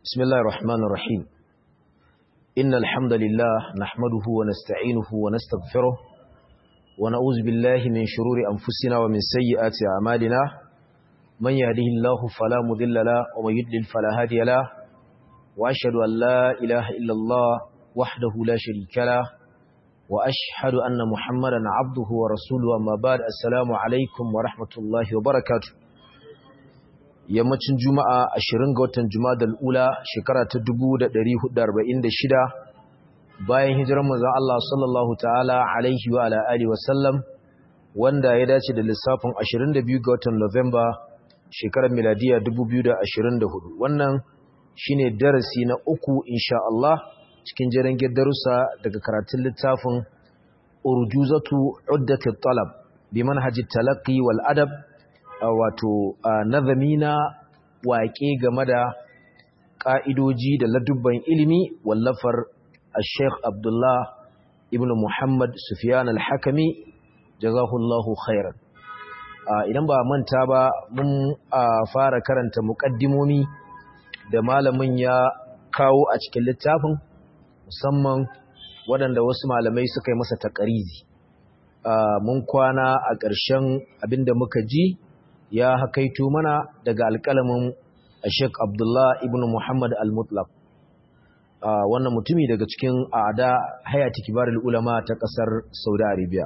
بسم الله الرحمن الرحيم إن الحمد لله نحمده ونستعينه ونستغفره ونعوذ بالله من شرور أنفسنا ومن سيئات أعمالنا من يهده الله فلا مضل له ومن يضلل فلا هادي له وأشهد أن لا إله إلا الله وحده لا شريك له وأشهد أن محمدا عبده ورسوله أما بعد السلام عليكم ورحمة الله وبركاته yammacin juma'a 20 ga watan juma'a ula shekara ta 1446 bayan hijirar manzon Allah sallallahu ta'ala alaihi wa ala alihi wa sallam wanda ya dace da lissafin 22 ga watan November shekarar miladiya 2024 wannan shine darasi na uku insha Allah cikin jerin darussa daga karatun littafin urjuzatu uddatit talab bi manhajit talaqqi wal adab wato nazami na waƙe game da ƙa'idoji da ladubban ilimi wallafar Sheikh Abdullah ibn Muhammad Sufyan al-Hakami jazahullahu khairan idan ba manta ba mun fara karanta muƙaddimomi da malamin ya kawo a cikin littafin musamman waɗanda wasu malamai suka yi masa taƙarizi mun kwana a ƙarshen abinda muka ji ya hakaito mana daga alƙalamin Sheikh Abdullah ibn Muhammad al-Mutlaq wannan mutumi daga cikin a'ada hayati kibarul ulama ta ƙasar Saudi Arabia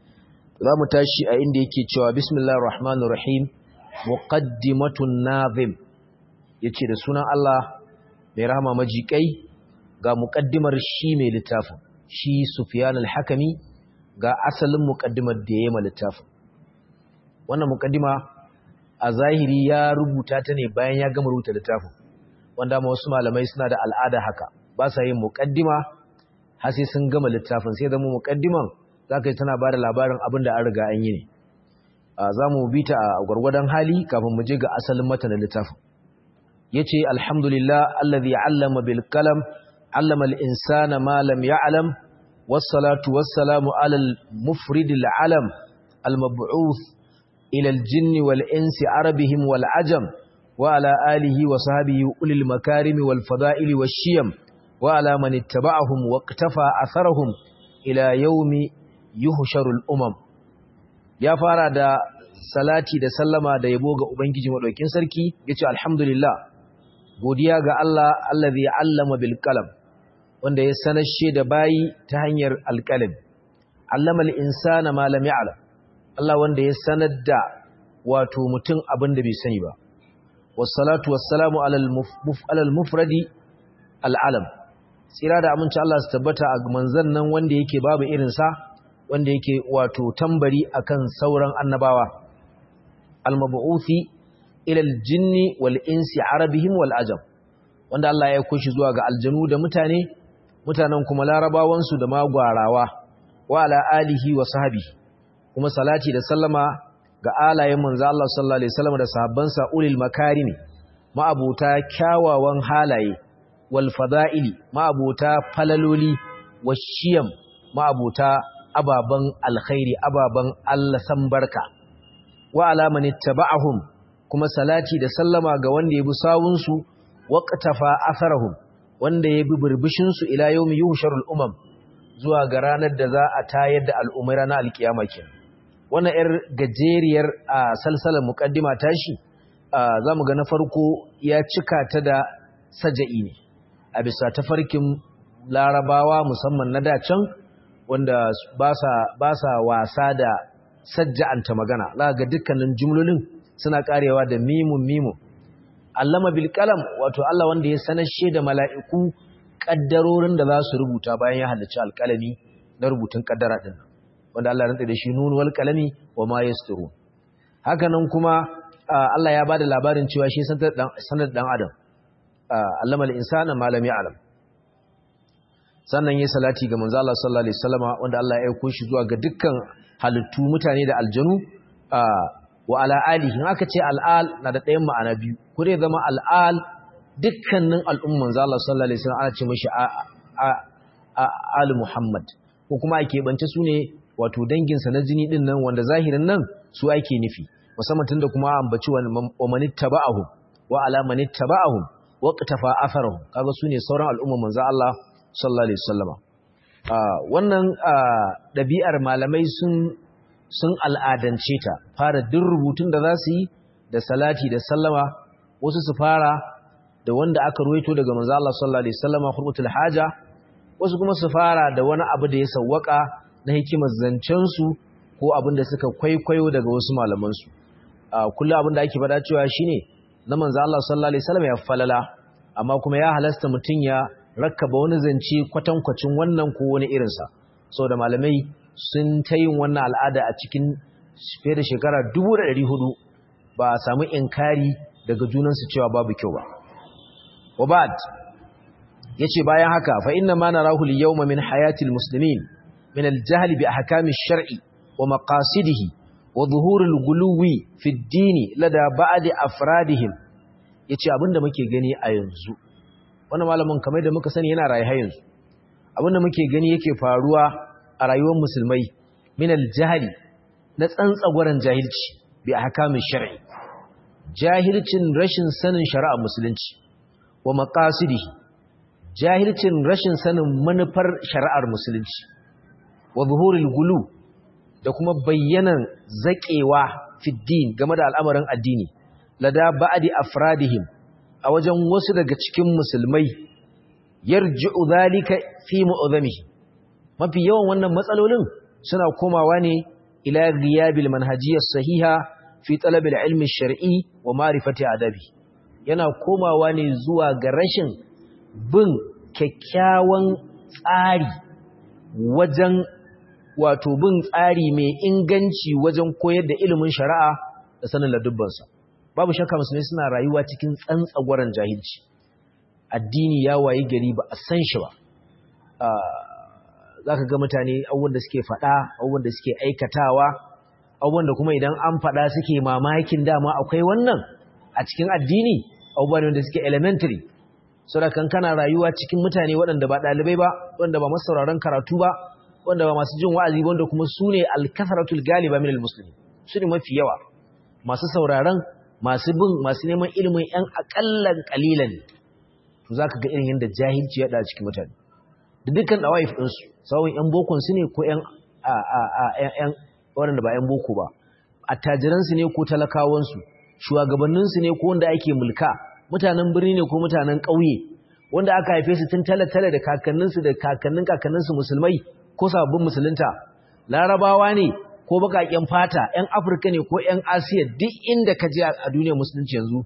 za mu tashi a inda yake cewa bismillahir rahmanir rahim muqaddimatun nazim yace da sunan Allah mai rahama majikai ga muqaddimar shi mai littafin shi Sufyan al-Hakimi ga asalin muqaddimar da yayi ma littafin wannan muqaddima a zahiri ya rubuta ta ne bayan ya gama rubuta littafin wanda ma wasu malamai suna da al'ada haka ba sa yin muqaddima har sai sun gama littafin sai zama muqaddiman zaka yi tana bada labarin abin da an riga an yi ne za mu bi ta a gwargwadon hali kafin mu je ga asalin matanin littafin yace alhamdulillah allazi allama bil qalam allama al insana ma lam ya'lam was salatu was salamu ala al mufrid al alam al mab'uth إلى الجن والإنس عربهم والعجم وعلى آله وصحبه أولي المكارم والفضائل والشيم وعلى من اتبعهم واقتفى أثرهم إلى يوم يهشر الأمم يا فارا دا salati da sallama da yabo ga ubangiji madaukin sarki yace alhamdulillah godiya ga Allah allazi allama bil qalam wanda ya sanashe da bayi ta hanyar alqalam allama al insana ma lam ya'lam Allah wanda ya sanar da wato mutum abin da bai sani ba wassalatu wassalamu alal mufradi al'alam tsira da aminci Allah su tabbata a manzan nan wanda yake babu irinsa wanda yake wato tambari akan sauran annabawa almabu'uthi ilal jinni wal insi arabihim wal ajam wanda Allah ya kushi zuwa ga aljanu da mutane mutanen kuma larabawansu da magwarawa wa ala alihi wa sahbihi kuma salati da sallama ga alayen manzo Allah sallallahu alaihi wasallam da sahabbansa ulil makarimi ma'abuta kyawawan halaye wal fada'ili ma'abuta falaloli washiyam ma'abuta ababan alkhairi ababan Allah san barka wa alaman ittaba'ahum kuma salati da sallama ga wanda ya bi sawun su waqtafa atharahum wanda ya bi burbushin su ila yawmi yuhsharul umam zuwa ga ranar da za a tayar da al'umma ranar alkiyama kenan wannan ‘yar gajeriyar a salsalar mukaddima tashi za mu ga na farko ya cika ta da saja'i ne a bisa tafarkin larabawa musamman na dacan wanda ba sa wasa da sajja'anta magana za ga dukkanin jumlolin suna karewa da mimun mimun allama bilkalam wato Allah wanda ya sanashe da mala'iku ƙaddarorin da za su rubuta bayan ya halarci alƙalami na rubutun ƙaddara ɗin wanda Allah rantsa da shi nun wal kalami wa ma yasturu haka nan kuma Allah ya bada labarin cewa shi sanar dan adam allama al insana ma lam ya'lam sannan yayi salati ga manzo Allah sallallahu alaihi wasallama wanda Allah ya aika shi zuwa ga dukkan halittu mutane da aljanu wa ala alihi aka ce al'al na da ɗayan ma'ana biyu ko dai zama al'al dukkanin al'umman manzo Allah sallallahu alaihi wasallam ana ce mishi al Muhammad ko kuma ake bance su ne wato danginsa na jini din nan wanda zahirin nan su ake nufi musamman tunda kuma ambaci wa manittaba'ahum wa ala manittaba'ahum waqtafa atharuhum kaga sune sauran al'umma manzo Allah sallallahu alaihi wasallama wannan dabi'ar malamai sun sun al'adance ta fara duk rubutun da za su yi da salati da sallama wasu su fara da wanda aka ruwaito daga manzo Allah sallallahu alaihi wasallama hurmatul haja wasu kuma su fara da wani abu da ya sawwaka na hikimar zancen su ko abin da suka kwaikwayo daga wasu malaman su kullu abin da ake faɗa cewa shine na manzo Allah sallallahu alaihi wasallam ya falala amma kuma ya halasta mutun ya rakkaba wani zance kwatankwacin wannan ko wani irin sa saboda malamai sun ta yin wannan al'ada a cikin fiye da shekara 1400 ba a samu inkari daga junansu cewa babu kyau ba wa ba'd yace bayan haka fa inna ma narahu al-yawma min hayati al-muslimin min al-jahl bi ahkami ash-shar'i wa maqasidihi wa zuhur al-guluwi fi ad-din lada ba'd afradihim yace abinda muke gani a yanzu wannan malamin kamar da muka sani yana rayi har yanzu abinda muke gani yake faruwa a rayuwar musulmai min al-jahl na tsantsagwaran jahilci bi ahkami ash-shar'i jahilcin rashin sanin shari'ar musulunci wa maqasidihi jahilcin rashin sanin manufar shari'ar musulunci wa zuhurul gulu da kuma bayyanan zaƙewa fiddin game da al'amarin addini lada ba'di afradihim a wajen wasu daga cikin musulmai yarji'u zalika fi mu'azamihi mafi yawan wannan matsalolin suna komawa ne ila ghiyabil manhajiyyah sahiha fi talabil ilmi shar'i wa ma'rifati adabi yana komawa ne zuwa ga rashin bin kyakkyawan tsari wajen wato bin tsari mai inganci wajen koyar da ilimin shari'a da sanin ladubbansa babu shakka musulmai suna rayuwa cikin tsantsagwaran jahilci addini ya wayi gari ba a san shi ba za ka ga mutane abubuwan da suke faɗa abubuwan da suke aikatawa abubuwan da kuma idan an faɗa suke mamakin dama akwai wannan a cikin addini abubuwan da suke elementary saboda kana rayuwa cikin mutane waɗanda ba ɗalibai ba wanda ba masu sauraron karatu ba wanda ba masu jin wa'azi wanda kuma su ne alkasaratul galiba min almuslimin su ne mafi yawa masu sauraron masu bin masu neman ilimin yan akallan kalilan to zaka ga irin yadda jahilci ya da cikin mutane da dukkan dawaif din su sawun yan bokon su ne ko yan a a a yan waɗanda ba yan boko ba attajiran su ne ko talakawan su shugabannin su ne ko wanda ake mulka mutanen birni ne ko mutanen ƙauye wanda aka haife su tun tale-tale da kakanninsu da kakannin kakanninsu musulmai ko sababbin musulunta larabawa ne ko bakaƙen fata 'yan afirka ne ko 'yan asiya duk inda ka je a duniyar musulunci yanzu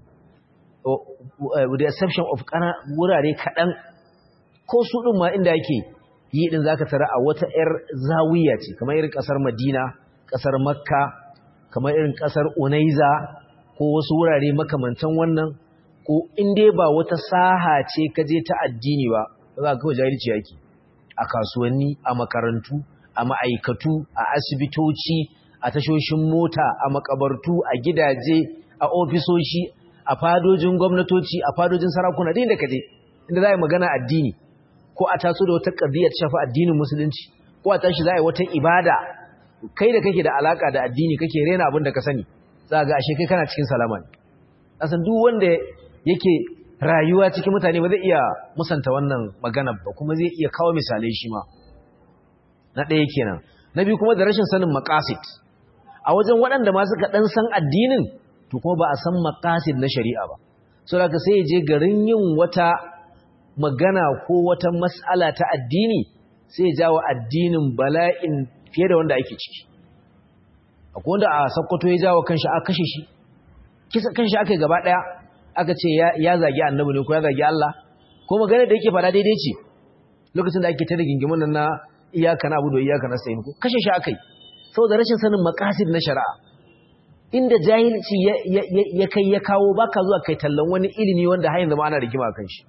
with the exception of kana wurare kaɗan ko su ɗin ma inda yake yi ɗin za ka tara a wata 'yar zawiya ce kamar irin ƙasar madina ƙasar makka kamar irin ƙasar unaiza ko wasu wurare makamantan wannan ko in dai ba wata saha ce ka je ta addini ba za ka kawai jahilci yake a kasuwanni a makarantu a ma'aikatu a asibitoci a tashoshin mota a makabartu a gidaje a ofisoshi a fadojin gwamnatoci a fadojin sarakuna da inda kaje inda za a yi magana addini ko a taso da wata ƙabiyyar shafa addinin musulunci ko a tashi za a yi wata ibada kai da kake da alaka da addini kake rena abin da ka sani za ga ashe kai kana cikin salama ne asan duk wanda yake rayuwa cikin mutane ba zai iya musanta wannan magana ba kuma zai iya kawo misalai shi ma na ɗaya kenan na biyu kuma da rashin sanin maqasid a wajen waɗanda ma suka ɗan san addinin to kuma ba a san maqasid na shari'a ba so da sai ya je garin yin wata magana ko wata mas'ala ta addini sai ya jawo addinin bala'in fiye da wanda ake ciki akwai wanda a sakkwato ya jawo kanshi a kashe shi kisa kanshi aka yi gaba ɗaya aka ce ya zagi annabi ne ko ya zagi Allah ko magana da yake fada daidai ce lokacin da ake ta rigingimin nan na iyaka na abudu iyaka na sayin ko kashe shi akai saboda rashin sanin maqasid na shari'a inda jahilci ya kai ya kawo baka zuwa kai tallan wani ilimi wanda har yanzu ma ana rigima kan shi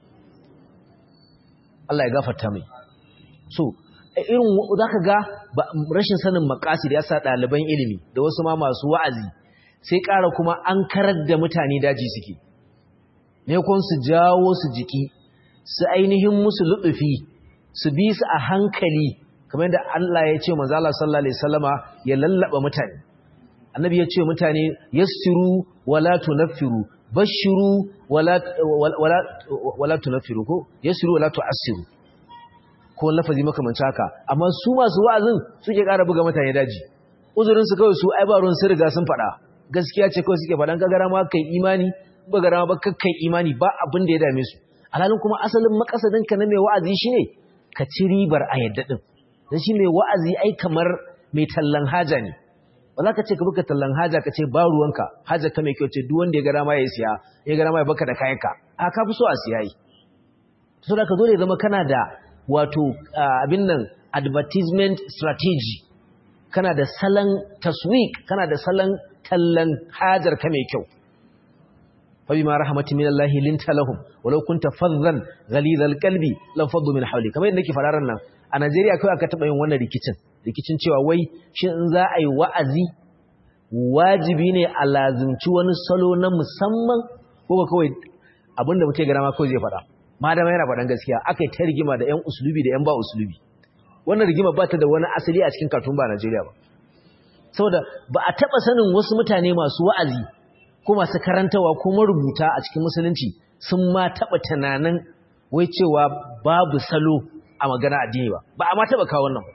Allah ya gafarta mai so irin zaka ga rashin sanin maqasid ya sa ɗaliban ilimi da wasu ma masu wa'azi sai ƙara kuma an karar da mutane daji suke ne kun su jawo su jiki su ainihin musu luɗufi su bi su a hankali kamar yadda Allah ya ce manzo Allah sallallahu alaihi wasallama ya lallaba mutane annabi ya ce mutane yassiru wala tunaffiru bashiru wala wala wala tunfiru ko yasiru wala tu'assiru ko lafazi makamanci haka amma su masu wa'azin suke ƙara buga mutane daji uzurin su kawai su ai ba ruwan sun riga sun faɗa gaskiya ce kawai suke faɗan kagara ma kai imani ba gara ma ba kakkai imani ba abin da ya dame su alhalin kuma asalin makasadin ka na mai wa'azi shine ka ci ribar a yadda din dan shi mai wa'azi ai kamar mai tallan haja ne ba za ka ce ka buka tallan haja ka ce ba ruwanka haja ka mai kyau ce duk wanda ya gara ma ya siya ya gara ma ya baka da kayanka a ka fi so a siya yi saboda ka dole ya zama kana da wato abin nan advertisement strategy kana da salon taswik kana da salon tallan hajar ka mai kyau فبما رحمة من الله لنت لهم ولو كنت فظا غليظ القلب لانفضوا من حولك kamar yadda nake fararan nan a Najeriya kai aka taba yin wannan rikicin rikicin cewa wai shin in za a yi wa'azi wajibi ne a lazimci wani salo na musamman ko kawai abinda muke gara ma kawai zai fada madama yana fadan gaskiya akai ta rigima da ƴan usulubi da ƴan ba usulubi wannan rigima ba ta da wani asali a cikin katun ba Najeriya ba saboda ba a taba sanin wasu mutane masu wa'azi ko masu karantawa ko marubuta a cikin musulunci sun ma taɓa tunanin wai cewa babu salo a magana addini ba ba a ma taɓa kawo wannan ba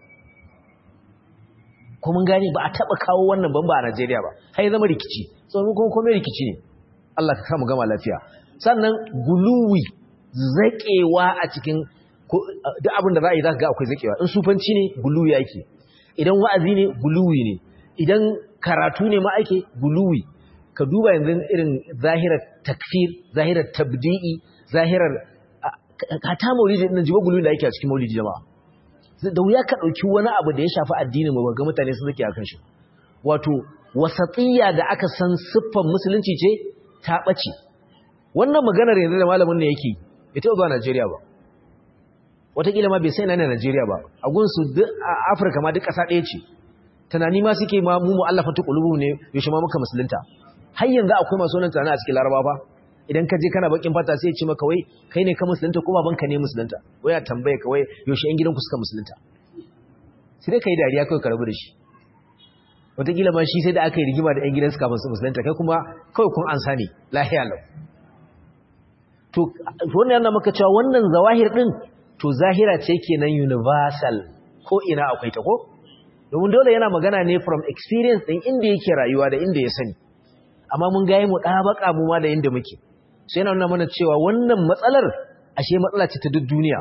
ko mun gane ba a taɓa kawo wannan ban ba a Najeriya ba har zama rikici tsohon kuma komai rikici ne Allah ka kama gama lafiya sannan guluwi zaƙewa a cikin duk abin da za a yi za ka ga akwai zaƙewa in sufanci ne guluwi ake idan wa'azi ne guluwi ne idan karatu ne ma ake guluwi ka duba yanzu irin zahirar takfir zahirar tabdi'i zahirar hata maulidi din jiwa gulu da yake a cikin maulidi jama'a da wuya ka dauki wani abu da ya shafi addinin mu ga mutane sun zake akan shi wato wasatiyya da aka san siffar musulunci ce ta bace wannan maganar yanzu da malamin ne yake ita zuwa Najeriya ba wataƙila ma bai sai na Najeriya ba a gunsu duk a Afirka ma duk ƙasa ɗaya ce tunani ma suke ma mu mu'allafa ta qulubu ne yaushe ma muka musulunta har yanzu akwai masu wannan tunani a cikin Laraba ba idan ka je kana bakin fata sai ya ce maka wai kai ne ka musulunta ko babanka ne musulunta wai ya tambaye ka wai yaushe ƴan gidanku suka musulunta sai dai kai dariya kai ka rabu da shi wataƙila ma shi sai da aka yi rigima da ƴan gidansu kafin su musulunta kai kuma kawai kun ansa ne lahiya lau to wannan yana maka cewa wannan zawahir din to zahira ce kenan universal ko ina akwai ta ko domin dole yana magana ne from experience din inda yake rayuwa da inda ya sani amma mun ga mu ɗabaka mu ma da inda muke sai yana nuna mana cewa wannan matsalar ashe matsala ce ta duk duniya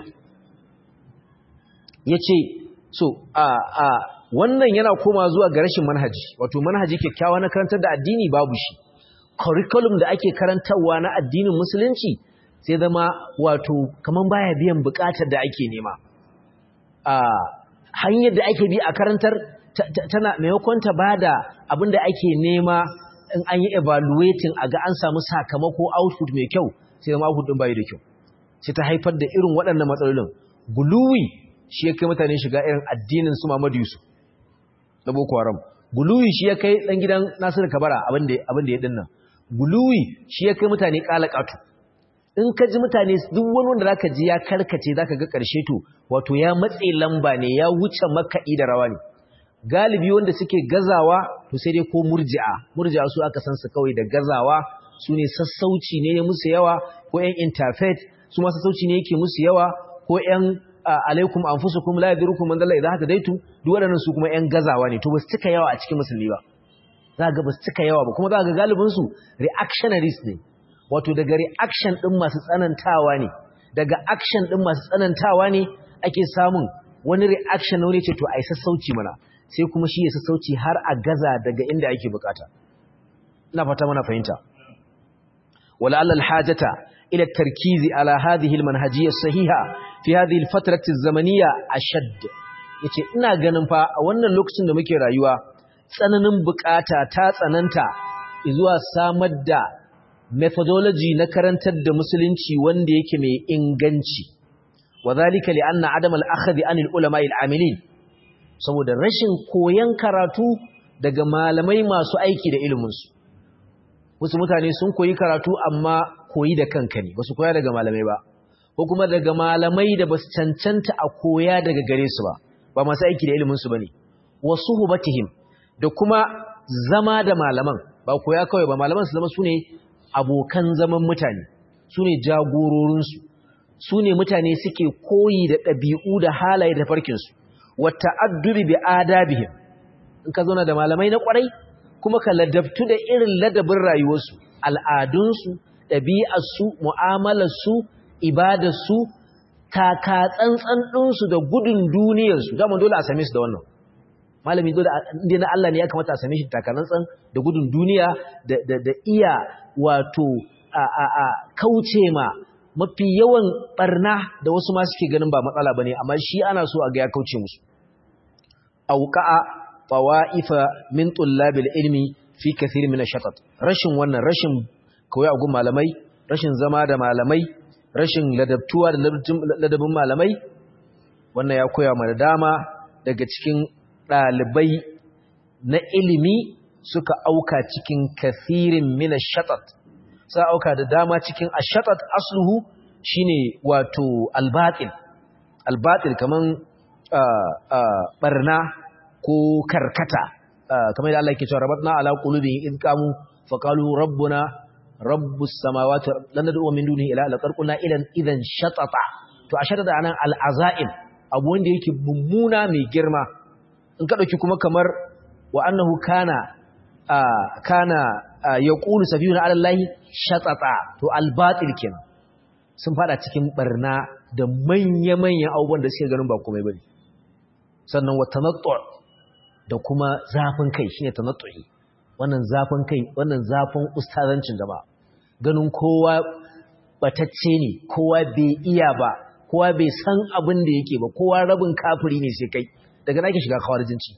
yace so a a wannan yana koma zuwa ga rashin manhaji wato manhaji kyakkyawa na karantar da addini babu shi curriculum da ake karantarwa na addinin musulunci sai zama wato kaman baya biyan bukatar da ake nema a hanyar da ake bi a karantar tana maimakon ta bada abin da ake nema in an yi evaluating a ga an samu sakamako output mai kyau sai zama output din bai da kyau sai ta haifar da irin waɗannan matsalolin guluwi shi ya kai mutane shiga irin addinin su Muhammadu Yusuf na Boko Haram guluwi shi ya kai dan gidan Nasiru Kabara abin da abin da ya dinnan guluwi shi ya kai mutane kalakatu in ka ji mutane duk wani wanda zaka ji ya karkace zaka ga karshe to wato ya matse lamba ne ya wuce makaɗi da rawa ne galibi wanda suke gazawa to sai dai ko murji'a murji'a su aka san su kawai da gazawa su ne sassauci ne ya musu yawa ko ƴan interfaith su ma sassauci ne yake musu yawa ko ƴan alaikum anfusukum la yadrukum man dalla idha hadaitu duk waɗannan su kuma ƴan gazawa ne to ba su cika yawa a cikin musulmi ba za ga ba su cika yawa ba kuma za ga galibin su reactionaries ne wato daga reaction din masu tsanantawa ne daga action din masu tsanantawa ne ake samun wani reaction na wani ce to ai sassauci mana sai kuma shi ya sassauci har a gaza daga inda ake bukata ina fata mana fahimta wala allal hajata ila tarkizi ala hadhihi almanhajiyya sahiha fi hadhihi alfatrati alzamaniyya ashad yace ina ganin fa a wannan lokacin da muke rayuwa tsananin bukata ta tsananta zuwa samar da methodology na karantar da musulunci wanda yake mai inganci wadhalika li anna adam al-akhdh an al-ulama al-amilin saboda rashin koyan karatu daga malamai masu aiki da iliminsu wasu mutane sun koyi karatu amma koyi da kanka ne basu koya daga malamai ba ko kuma daga malamai da basu cancanta a koya daga gare su ba ba masu aiki da iliminsu bane wasu hubatihim da kuma zama da malaman ba koya kawai ba malaman su zama su ne abokan zaman mutane su ne jagororinsu su ne mutane suke koyi da ɗabi'u da halaye da farkinsu wata addubi bi adabihim in ka zauna da malamai na ƙwarai kuma ka ladabtu da irin ladabin rayuwarsu al'adunsu ɗabi'arsu mu'amalarsu ibadarsu taka tsantsan ɗinsu da gudun duniyarsu dama dole a same su da wannan malami dole inda na Allah ne ya kamata a same shi taka tsantsan da gudun duniya da iya wato a kauce ma mafi yawan barna da wasu ma suke ganin ba matsala bane amma shi ana so a ga ya kauce musu auqa'a fawa'ifa min tullabil ilmi fi kathir min ash-shatat rashin wannan rashin koyi a gun malamai rashin zama da malamai rashin ladabtuwa da ladabin malamai wannan ya koya mana dama daga cikin dalibai na ilimi suka auka cikin kathirin min ash-shatat sa auka da dama cikin ash-shatat asluhu shine wato al-batil al-batil kaman barna ko karkata kamar da Allah yake cewa rabatna ala qulubihim id qamu faqalu rabbuna rabbus samawati lan nad'u min dunihi ila la tarquna idan idan shatata to a shatata anan al'azaim abu wanda yake mummuna mai girma in ka dauki kuma kamar wa annahu kana kana yaqulu safiyuna ala allahi shatata to al-batil kenan sun fada cikin barna da manya-manyan abubuwan da suke ganin ba komai bane sannan wa tanattu da kuma zafin kai shine tanattu'i wannan zafin kai wannan zafin ustazancin jama'a ganin kowa batacce ne kowa bai iya ba kowa bai san abin da yake ba kowa rabin kafiri ne sai kai daga nake shiga kawarjinci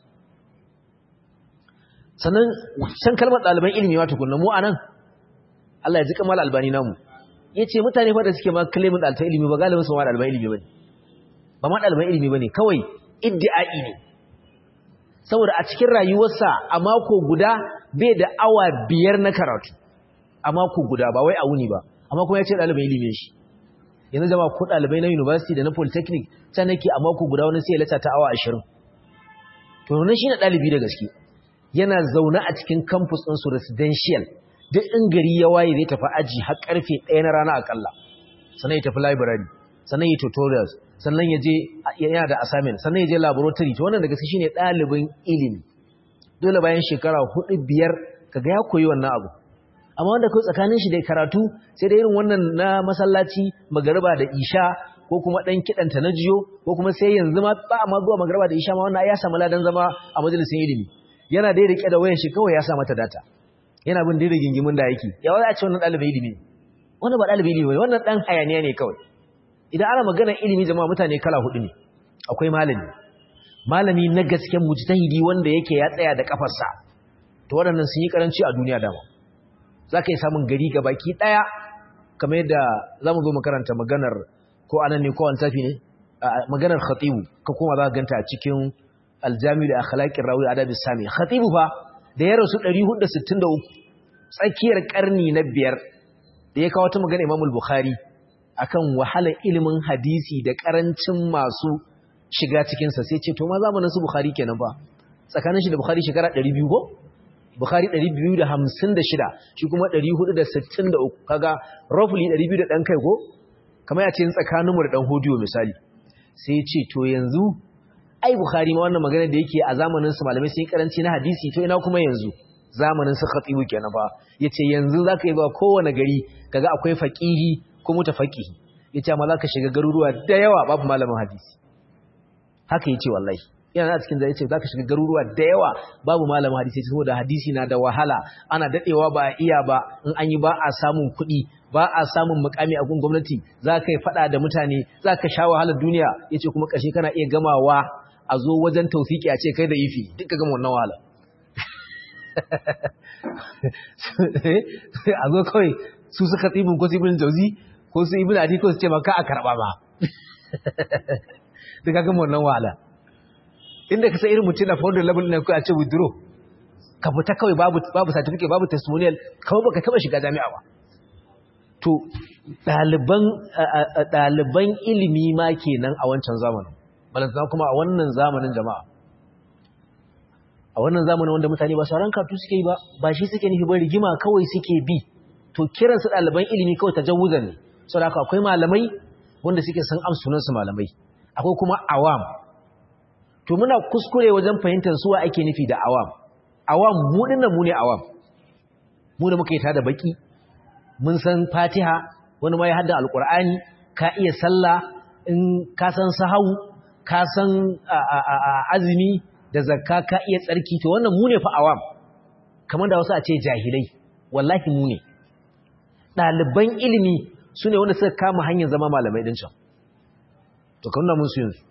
sannan san kalmar ɗaliban ilimi wato kunna mu anan Allah ya ji kamal albani namu yace mutane fa da suke ma claimin ɗaliban ilimi ba galibin su ma ɗaliban ilimi bane ba ma ɗaliban ilimi bane kawai iddi'ai ne saboda a cikin rayuwarsa a mako guda bai da awa biyar na karatu a mako guda ba wai a wuni ba amma kuma ya ce ɗalibai ilimin shi yanzu jama ko ɗalibai na university da na polytechnic can nake a mako guda wani sai ya lata ta awa ashirin to nan shi na ɗalibi da gaske yana zaune a cikin campus ɗinsu residential duk in gari ya waye zai tafi aji har ƙarfe ɗaya na rana akalla sannan ya tafi library sannan ya tutorials sannan ya je yana da assignment sannan ya je laboratory to wannan daga shi ne ɗalibin ilimi dole bayan shekara hudu biyar kaga ya koyi wannan abu amma wanda kai tsakanin shi da karatu sai da irin wannan na masallaci magariba da isha ko kuma dan kidanta na jiyo ko kuma sai yanzu ma ba ma zuwa magariba da isha ma wannan ya samu ladan zama a majalisin ilimi yana da rike da wayar shi kawai ya sa mata data yana bin dai gingimin da yake ya wani a ce wannan ɗalibin ilimi wannan ba ɗalibin ilimi wannan dan hayaniya ne kawai idan ana magana ilimi jama'a mutane kala hudu ne akwai malami malami na gasken mujtahidi wanda yake ya tsaya da kafarsa to waɗannan sun yi karanci a duniya dama zaka yi samun gari ga baki daya kamar yadda zamu zo makaranta maganar ko anan ne ko an tafi ne maganar khatibu ka kuma za ka ganta a cikin aljami da akhlaqir rawi adabi sami khatibu fa da ya rasu 463 tsakiyar karni na biyar da ya kawo ta magana Imam al-Bukhari akan wahalar ilimin hadisi da karancin masu shiga cikinsa sai ce to ma zamanin su Bukhari kenan ba tsakanin shi da Bukhari shekara 200 ko Bukhari 256 shi kuma 463 kaga roughly 200 da dan kai ko kamar ya ce tsakanin mu da dan hodiyo misali sai ya ce to yanzu ai Bukhari ma wannan magana da yake a zamanin su malamai sun karanci na hadisi to ina kuma yanzu zamanin su khatibu kenan ba yace yanzu zaka yi ba kowane gari kaga akwai faqihi ko mutafaqihi yace amma zaka shiga garuruwa da yawa babu malamin hadisi haka yace wallahi yana a cikin zai yace zaka shiga garuruwa da yawa babu malamin hadisi saboda hadisi na da wahala ana dadewa ba iya ba in an yi ba a samun kuɗi ba a samun mukami a gun gwamnati zaka yi fada da mutane zaka sha wahalar duniya yace kuma kashe kana iya gamawa a zo wajen tawfiki a ce kai da ifi duka gama wannan wahala a zo kawai su suka tsibin ko tsibin jauzi ko su ibn adi ko su ce maka a karba ba duka gama wannan wahala inda ka san irin mutum na founder level ne ko a ce withdraw ka fita kawai babu babu certificate babu testimonial kawai baka taba shiga jami'a ba to ɗaliban ɗaliban ilimi ma kenan a wancan zamanin balantana kuma a wannan zamanin jama'a a wannan zamanin wanda mutane ba sauran karatu suke yi ba ba shi suke nufi ba rigima kawai suke bi to kiran su ɗaliban ilimi kawai tajawuzan ne saboda haka akwai malamai wanda suke san am sunan su malamai akwai kuma awam to muna kuskure wajen fahimtar suwa ake nufi da awam awam mu dinnan mu ne awam mu da muka yi ta da baki mun san fatiha wani ma ya hadda alqur'ani ka iya sallah in ka san sahau ka san azumi da zakka ka iya tsarki to wannan mu ne fa awam kamar da wasu a ce jahilai wallahi mu ne ɗaliban ilimi su ne wanda suka kama hanyar zama malamai ɗin can to ka nuna musu yanzu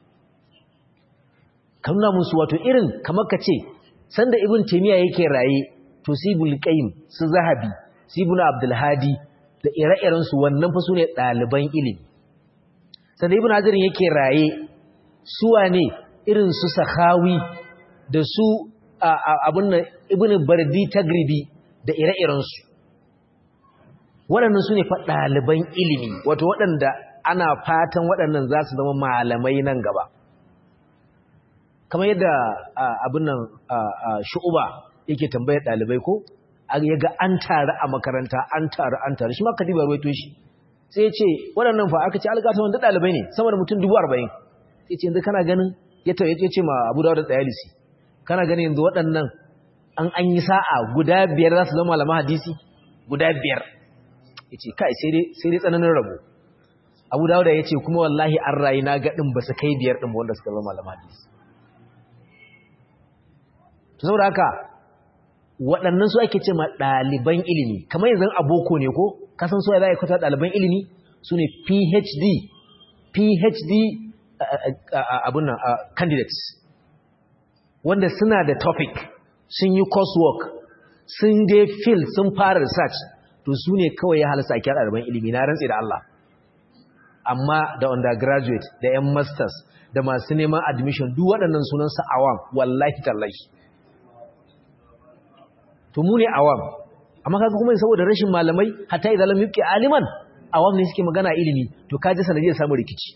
ka nuna musu wato irin kamar ka ce sanda ibn taimiyya yake raye to sibul qayyim su zahabi sibul abdulhadi da ire-irensu wannan fa su ne ɗaliban ilimi sanda ibn hajarin yake raye suwa ne irin su sahawi da su abin nan ibn bardi tagribi da ire-irensu waɗannan su ne fa ɗaliban ilimi wato waɗanda ana fatan waɗannan za su zama malamai nan gaba kamar yadda abin nan shu'uba yake tambayar ɗalibai ko ya ga an taru a makaranta an taru an taru shi ma kadiba ruwaito shi sai ce waɗannan fa aka ce algata wanda ɗalibai ne sama da mutum dubu arba'in sai ce yanzu kana ganin ya ce ma abu da tsayalisi kana ganin yanzu waɗannan an an yi sa'a guda biyar za su zama malama hadisi guda biyar ya ce kai sai dai tsananin rabo abu da ya ce kuma wallahi an rayu na gaɗin ba su kai biyar ɗin wanda suka zama malama hadisi to saboda haka waɗannan su ake ce ma ɗaliban ilimi kamar yanzu aboko ne ko kasan so ya za a kwata ɗaliban ilimi su ne phd phd abin nan candidates wanda suna da topic sun yi coursework sun je field sun fara research to su ne kawai ya halasta ake ɗaliban ilimi na rantsi da Allah amma da undergraduate da 'yan masters da masu neman admission duk waɗannan sunansa awam wallahi tallahi to mu ne awam amma kaga kuma saboda rashin malamai hatta idan lam yuqi aliman awam ne suke magana ilimi to kaje sanadiyar samu rikici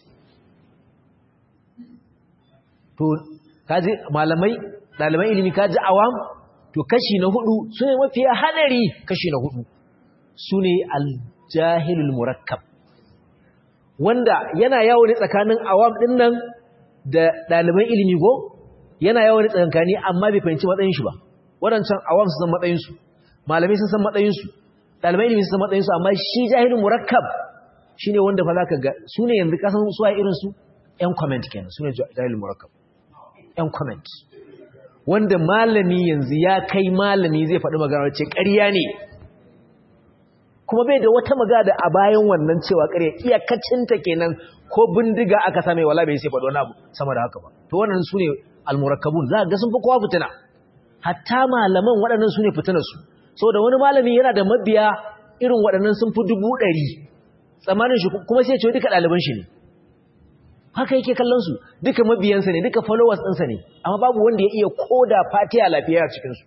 to kaje malamai daliban ilimi kaje awam to kashi na hudu sune mafiya hadari kashi na hudu sune aljahilul murakkab wanda yana yawo ne tsakanin awam din nan da daliban ilimi go yana yawo ne tsakankani amma bai fahimci matsayin shi ba waɗancan awam su san matsayinsu malamai sun san matsayinsu ɗalibai ilimi sun san matsayinsu amma shi jahilin murakkab shi ne wanda fa za ka ga su ne yanzu kasan suwa irinsu ‘yan comment kenan su ne jahilin murakkab ‘yan comment wanda malami yanzu ya kai malami zai faɗi magana ce ƙarya ne kuma bai da wata magana a bayan wannan cewa ƙarya iyakacinta kenan ko bindiga aka same wala bai sai faɗi wani abu sama da haka ba to wannan su ne almurakkabun za ga sun fi kowa fitina hatta malaman waɗannan su ne fitinarsu so da wani malami yana da mabiya irin waɗannan sun fi dubu ɗari tsamanin shi kuma sai ce duka ɗaliban shi ne haka yake kallon su duka mabiyansa ne duka followers ɗinsa ne amma babu wanda ya iya koda fatiya lafiya a cikinsu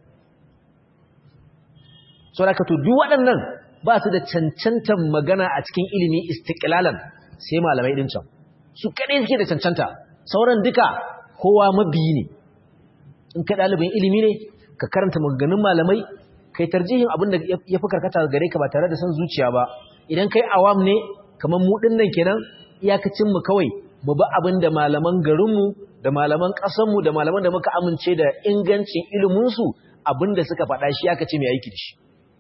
so da to duk waɗannan ba su da cancantar magana a cikin ilimi istiklalan sai malamai ɗin can su kaɗai suke da cancanta sauran duka kowa mabiyi ne in ka ɗalibin ilimi ne ka karanta maganganun malamai kai tarjihin abin da ya fi karkata gare ka ba tare da son zuciya ba idan kai awam ne kamar mu ɗin nan kenan iyakacin mu kawai mu ba abin da malaman garinmu da malaman ƙasanmu da malaman da muka amince da ingancin iliminsu abin da suka faɗa shi aka ce mai aiki da shi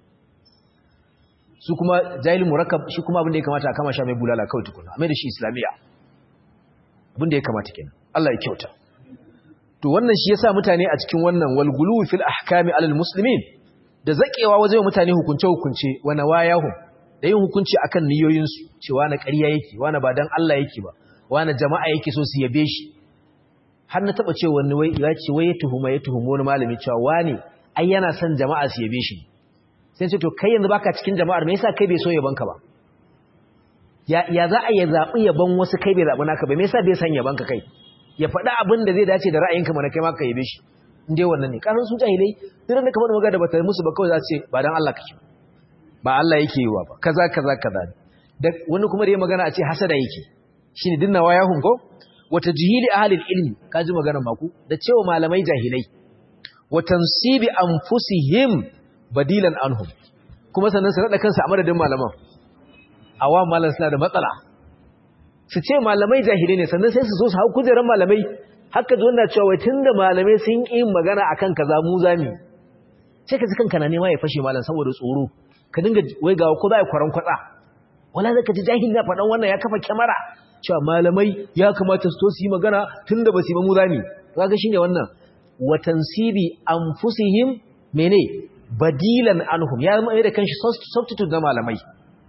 su kuma jahilin murakkab shi kuma abin da ya kamata a kama sha mai bulala kawai tukuna a mai da shi islamiyya abin da ya kamata kenan Allah ya kyauta to wannan shi yasa mutane a cikin wannan walgulu fil ahkami alal muslimin da zakewa wajen mutane hukunce hukunce wa nawayahum da yin hukunci akan niyoyin su cewa na ƙarya yake wani ba dan Allah yake ba wani jama'a yake so su yabe shi har na taba cewa wani wai ya ce wai ya tuhuma ya tuhuma wani malami cewa wani ai yana son jama'a su yabe shi sai ce to kai yanzu baka cikin jama'ar me yasa kai bai so yabanka ba ya ya za a ya zabi yaban wasu kai bai zabi naka ba me yasa bai san yabanka kai ya faɗi abin da zai dace da ra'ayinka mana kai ma ka yabe shi in dai wannan ne kasan su jahilai duk da kamar magana da bata musu ba kawai za su ce ba dan Allah kake ba Allah yake yi wa ba kaza kaza kaza da wani kuma da ya magana a ce hasada yake shine dinna waya hun ko wata jihili ahlil ilmi kaji maganar maku da cewa malamai jahilai wa tansibi anfusihim badilan anhum kuma sannan su naɗa kansu a madadin malaman awa malam suna da matsala su ce malamai jahilai ne sannan sai su so su hau kujerar malamai haka zo na cewa tun da malamai sun yi magana a kan kaza mu zami sai ka ji kanka na nema ya fashe malam saboda tsoro ka dinga wai ga ko za a kwaran kwatsa wala zaka ji jahil na faɗan wannan ya kafa kyamara cewa malamai ya kamata su to su yi magana tun da ba su yi ba mu zami kaga shine wannan wa tansibi anfusihim mene badilan anhum ya mai da kanshi substitute na malamai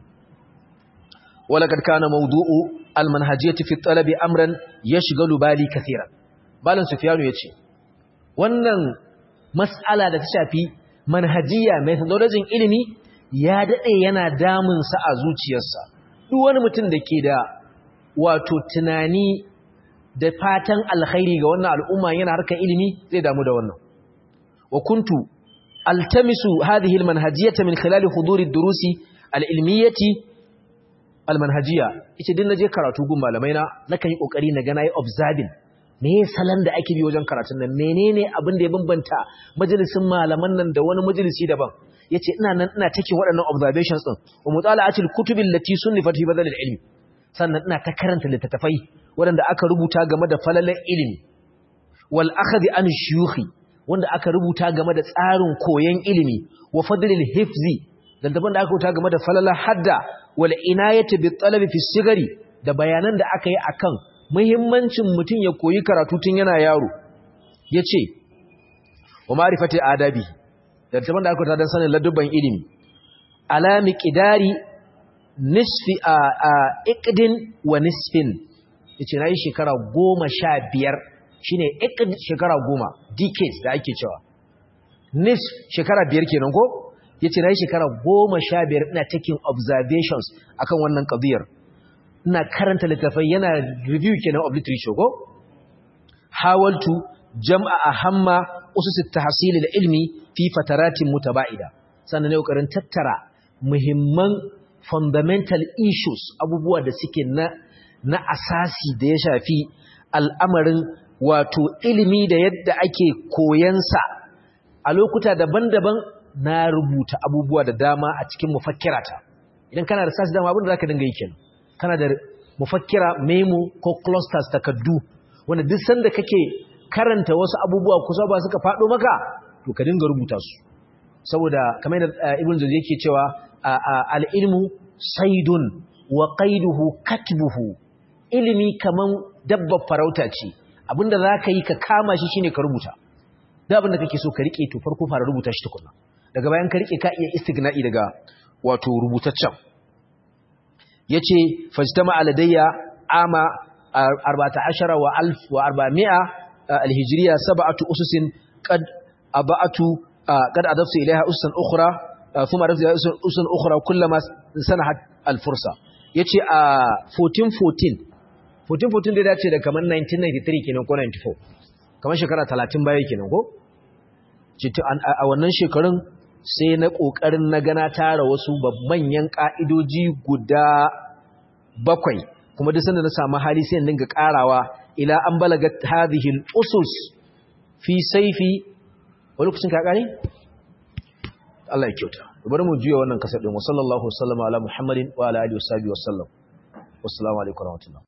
ولقد كان موضوع المنهجيه في الطلب امرا يشغل بالي كثيرا balan sufyanu yace wannan mas'ala da ta shafi manhajiya methodology ilimi ya dade yana damun sa a zuciyarsa duk wani mutum da ke da wato tunani da fatan alkhairi ga wannan al'umma yana harkar ilimi zai damu da wannan wa kuntu altamisu hadhihi almanhajiyata min khilal huduri ad-durusi al-ilmiyati almanhajiya ita din naje karatu gun malamai na nakan yi kokari na ga nayi observing me ya salan da ake bi wajen karatun nan menene abin da ya bambanta majalisin malaman nan da wani majalisi daban yace ina nan ina taking waɗannan observations din wa mutala'atil kutubil lati sunnifat fi badal ilmi sannan ina ta karanta littattafai waɗanda aka rubuta game da falalar ilimi wal akhdi an shuyukhi wanda aka rubuta game da tsarin koyon ilimi wa fadlil hifzi dan daban da aka rubuta game da falalar hadda wal inayati bit talabi fi sigari da bayanan da aka yi akan muhimmancin mutum ya koyi karatu tun yana yaro yace wa ma'rifati adabi da daban da aka rubuta dan sanin ladubban ilimi ala miqdari nisfi a iqdin wa nisfin yace nayi shekara 15 shine iqd shekara 10 decades da ake cewa nisf shekara 5 kenan ko yace nayi shekara 15 ina taking observations akan wannan qadiyar ina karanta littafai yana review kenan of literature ko hawaltu jam'a ahamma usus at-tahsil al-ilmi fi fataratin mutaba'ida sannan ne kokarin tattara muhimman fundamental issues abubuwa da suke na na asasi da ya shafi al'amarin wato ilimi da yadda ake koyansa a lokuta daban-daban na rubuta abubuwa da dama a cikin mufakkirata idan kana da sashi dama abin da za ka dinga yi kenan kana da mufakkira memo ko clusters takaddu wanda duk sanda kake karanta wasu abubuwa kusa ba suka faɗo maka to ka dinga rubuta su saboda kamar da ibn zuzi yake cewa al'ilmu saidun wa qaiduhu katbuhu ilimi kaman dabbar farauta ce abinda za ka yi ka kama shi shine ka rubuta da abinda kake so ka rike to farko fara rubuta shi tukuna daga bayan ka rike ka iya istigna'i daga wato rubutaccen yace fajtama aladayya ama 14 wa 1000 wa 400 alhijriya sab'atu ususin qad aba'atu qad adaftu ilaiha ususan ukhra ثم عرفت أسن أخرى كلما سنحت الفرصة yace a 1414 1414 da dace da kamar 1993 kenan ko 94 kamar shekara 30 baya kenan ko a wannan shekarun sai na kokarin na gana tara wasu manyan ka'idoji guda bakwai kuma duk sanda na samu hali sai dinga karawa ila an balaga hadhihi al-usus fi sayfi wani lokacin ka kare Allah ya kyauta bari mu juya wannan kasar din wa sallallahu wasallama ala muhammadin wa ala alihi wa sahbihi wasallam wassalamu alaikum warahmatullahi